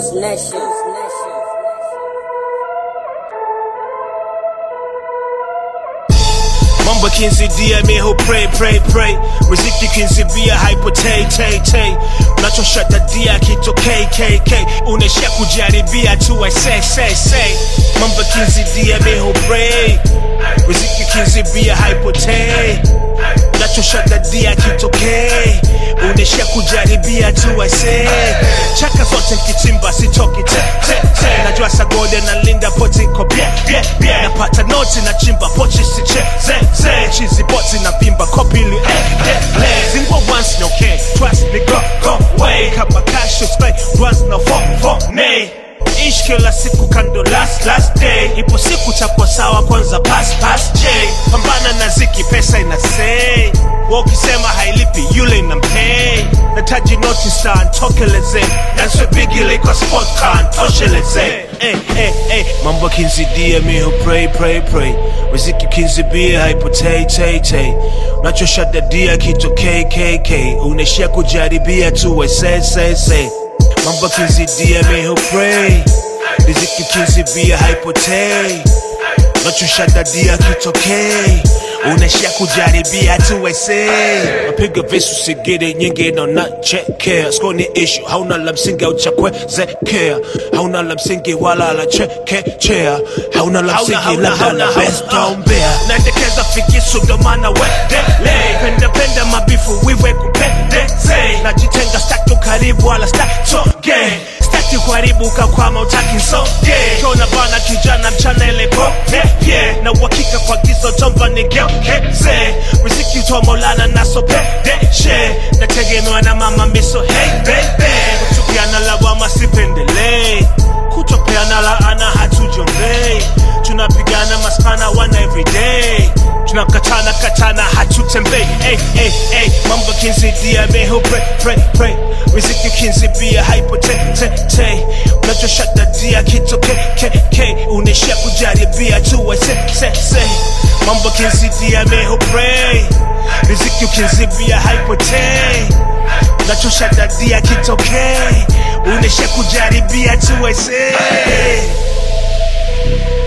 Juice Nation. Mambo kinzidia miho pray pray pray riziki kinzibia hypo tay tay tay unachoshadadia kito kkk unaishia kujaribia tu I say say say Mambo kinzidia miho pray riziki kinzibia hypo tay unachoshadadia kito k unaishia kujaribia tu I say chaka zote mkichimba sitoki te te te najua sagode na linda poti ko bie bie bie napata noti na chimba pochi si che ze ze chizi boti na vimba kopili eh eh le zingwa once no okay twice me go go way kama cash spray once no fuck fuck nay ish kila siku kando last last day ipo siku chakwa sawa kwanza pass pass j pambana na ziki pesa ina say wakisema hailipi yule inampay nataji noti star ntokeleze nanswe bigile kwa sport car ntosheleze hey, hey, hey. mambo kinzidia miho pray pray pray riziki kinzibia haipotei tay tay unachoshadadia kito kkk unaishia kujaribia tu we say say say mambo kinzidia miho pray riziki kinzibia haipotei unachoshadadia kitokei unaishia kujaribia tu wese mapiga visu sigiri nyingi naonachekea skoni ishu hauna la msingi au cha kuwezekea hauna la msingi wala la chekechea hauna la msingi labda la bestombea naendekeza fikisu ndo maana wedele pendapenda mabifu wiwe kupendeze najitenga staki ukaribu wala statoge staki kuharibu kakwama utaki soge kiona bana kijana mchana ile pope yeah. na uhakika kwa gizo tomba nigeukeze riziki utoa maulana nasopedeshe nategemewa na mama miso hey baby kutupiana lawama sipendelei kutopeana laana hatujombei tunapigana maspana wana everyday tunakatana katana hatutembei hey, hey, hey. mambo kinzidia meho pray, pray, pray. riziki kinzibia haipo te, te, te. unachoshadadia kito ke, ke, ke. unaishia kujaribia tu we se, se, se. mambo kinzidia meho pray. riziki ukinzibia haipo te unachoshadadia kitokee unaishia kujaribia tu we say